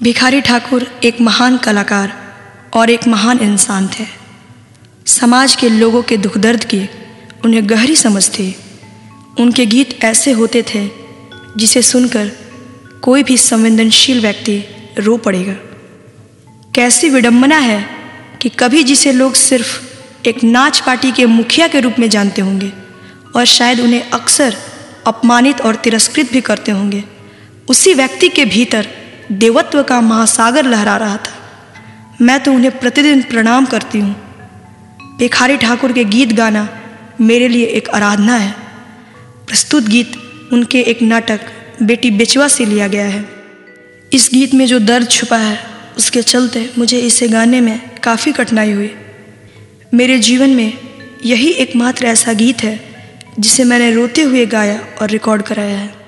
भिखारी ठाकुर एक महान कलाकार और एक महान इंसान थे समाज के लोगों के दुख दर्द की उन्हें गहरी समझ थी उनके गीत ऐसे होते थे जिसे सुनकर कोई भी संवेदनशील व्यक्ति रो पड़ेगा कैसी विडंबना है कि कभी जिसे लोग सिर्फ एक नाच पार्टी के मुखिया के रूप में जानते होंगे और शायद उन्हें अक्सर अपमानित और तिरस्कृत भी करते होंगे उसी व्यक्ति के भीतर देवत्व का महासागर लहरा रहा था मैं तो उन्हें प्रतिदिन प्रणाम करती हूँ भिखारी ठाकुर के गीत गाना मेरे लिए एक आराधना है प्रस्तुत गीत उनके एक नाटक बेटी बेचवा से लिया गया है इस गीत में जो दर्द छुपा है उसके चलते मुझे इसे गाने में काफ़ी कठिनाई हुई मेरे जीवन में यही एकमात्र ऐसा गीत है जिसे मैंने रोते हुए गाया और रिकॉर्ड कराया है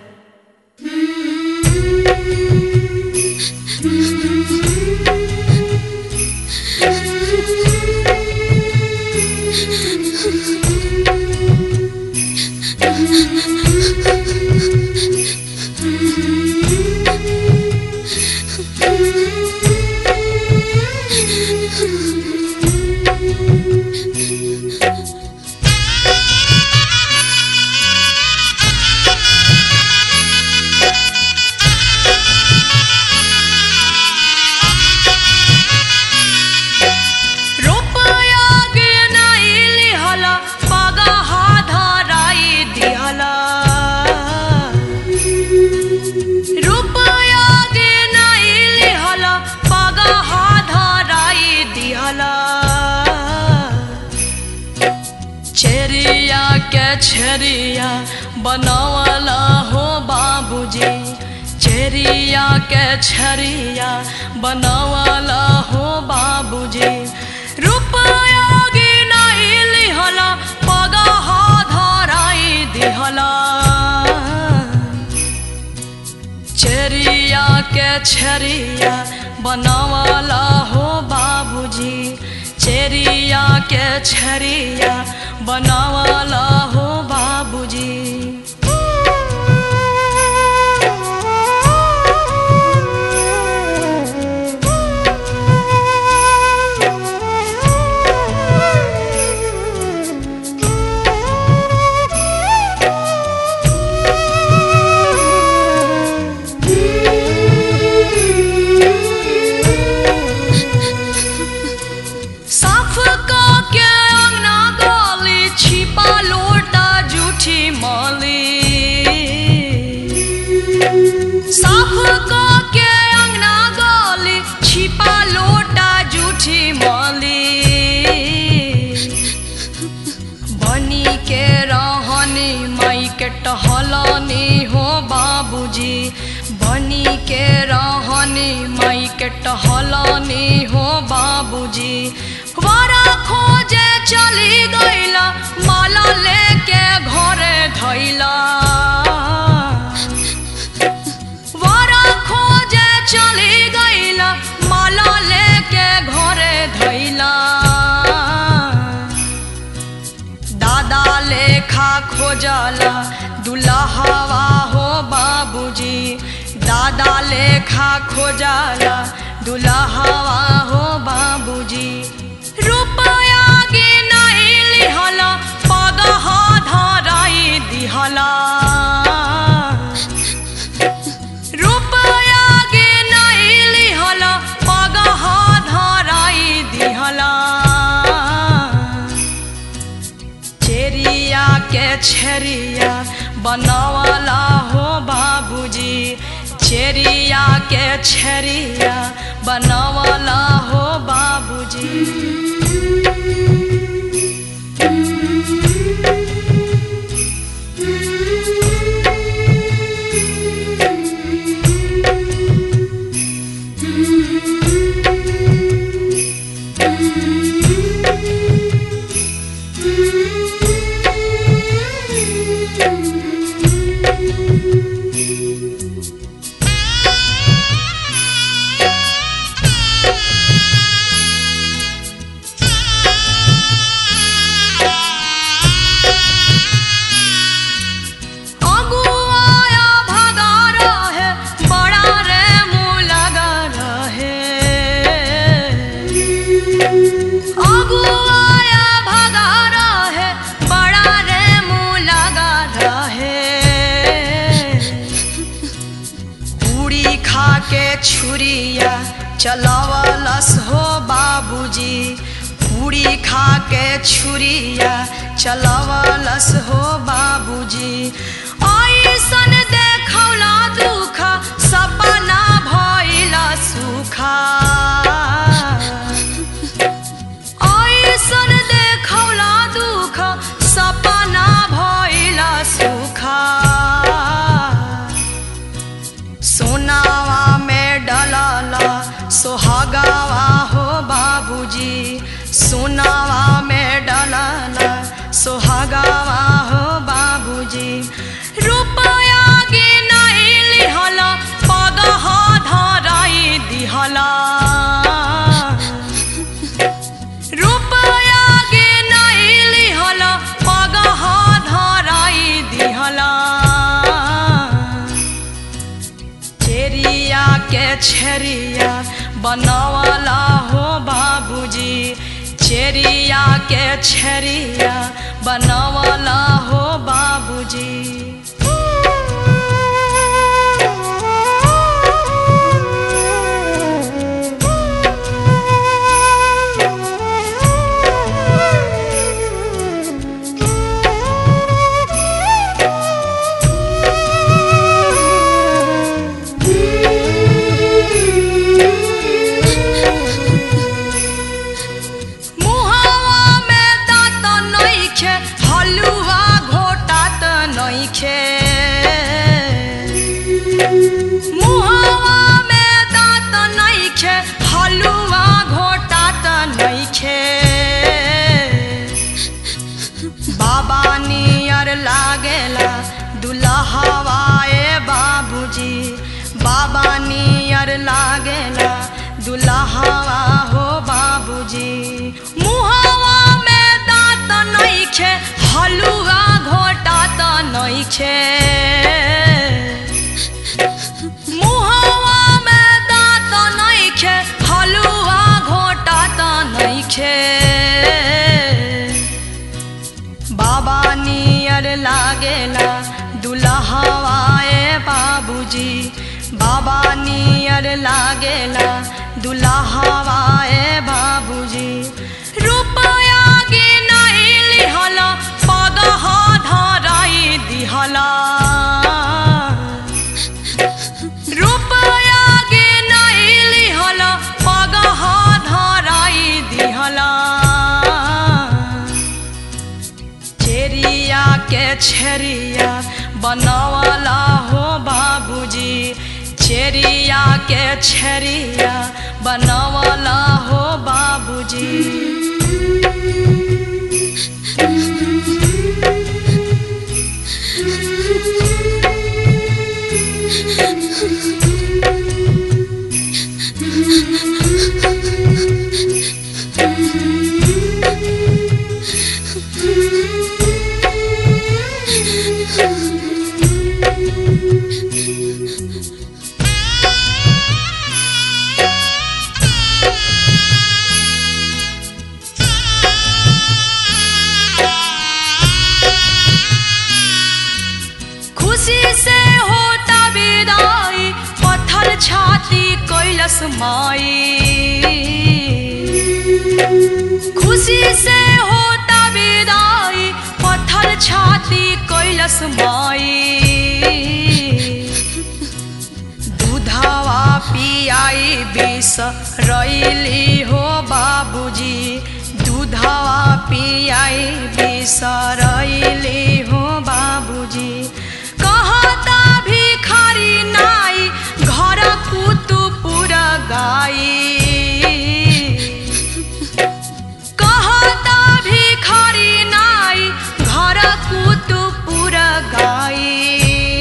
रुपया के नाई लिहला पगहा धराई दिहला रुपया के नाई लिहला पगहा धराई दिहला चेरिया के छेरिया बनावला हो बाबूजी चेरिया के छरिया बनावला हो बाबूजी रुपया गिनाई लिहला पगहा धराई दिहला चेरिया के छरिया बनावला हो बाबूजी चेरिया के छरिया बनावला हो बाबूजी साफ का के अंगना गली छिपा लोटा जूठी माली साफ का के अंगना गली छिपा लोटा जूठी माली बनी के रहनी माई के टहलनी हो बाबूजी बनी के रहनी माई के टहलनी हो बाबूजी वारा खोजे चली गईला माला लेके घरे धैला वारा खोजे चली गईला माला लेके घरे धैला दादा लेखा खोजला दुल्हवा हो बाबूजी दादा लेखा खोजला दुल्हवा हो बाबूजी रुपया गिनाई लिहला पगहा धराई दिहला रुपया गिनाई लिहला पगहा धराई दिहला चेरिया के छरिया बनवला हो बाबूजी चेरिया के छरिया बनवला हो बाबूजी छुरिया चलवलस हो बाबूजी पूरी खा के छुरिया चलवलस हो बाबूजी ऐसन देखौला दुख सपना भइल सुखा ऐसन देखौला दुख सपना भइल सुखा सोनावा में डलला सोहागावा हो बाबूजी सोनावा में डलला सोहागावा हो बाबूजी रुपया के नहीं लिहला पगह धराई दिहला रुपया के नहीं लिहला पगह धराई दिहला चेरिया के छेरिया बनवला हो बाबूजी चेरिया के छेरिया बनवला हो बाबूजी मुहावा में दांत नइखे हलुआ घोटात नइखे मुहावा में दांत नइखे हलुआ घोटात नइखे बाबा नियर लागेला दुल्हवा ए बाबूजी बाबा नियर लागेला दुल्हवा हो बाबूजी मुहावा में दांत नइखे हलुआ घोटात नइखे मुहावा में दांत नइखे हलुआ घोटात नइखे बाबा नियर लागेला दुल्हवा ए बाबूजी बाबा नियर लागेला दुल्हवा ए बाबूजी रुपया के नहीं लिहला पगह धराई दिहला रुपया के नहीं लिहला पगह धराई दिहला चेरिया के छेरिया बनवला हो बाबूजी चेरिया के छेरिया बनवला हो बाबूजी खुशी से होता विदाई पत्थर छाती कैलस माई खुशी से होता विदाई पत्थर छाती कैलस माई दूधवा पियाई बिस रैली हो बाबूजी दूधवा पियाई बिस रैली हो बाबूजी कहता भिखारी नाई घर कुतुपुर गाई कहता भिखारी नाई घर कुतुपुर गाई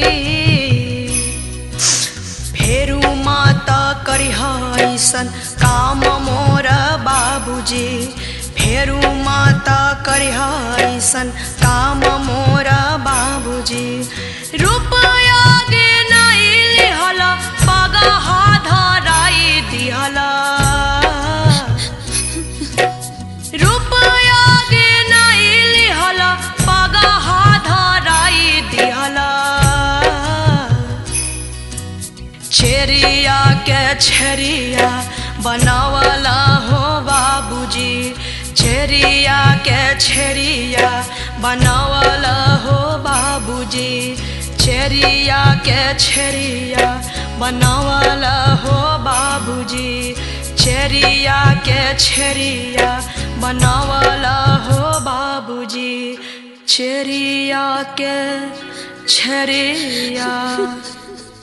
फेरू मात करिह ऐसन काम मोर बाबूजी फेरू मात करिह ऐसन काम मोर बाबूजी रुपया गे नहीं लिहल पगह धराई दिहल रुपया गे नहीं लिहल पगह धराई दिहल छेरिया के छरिया बनावला हो बाबूजी छरिया के छरिया बनावला हो बाबूजी छरिया के छरिया बनावला हो बाबूजी छरिया के छरिया बनावला हो बाबूजी छरिया के छरिया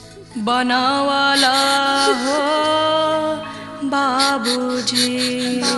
बनावला हो बाबूजी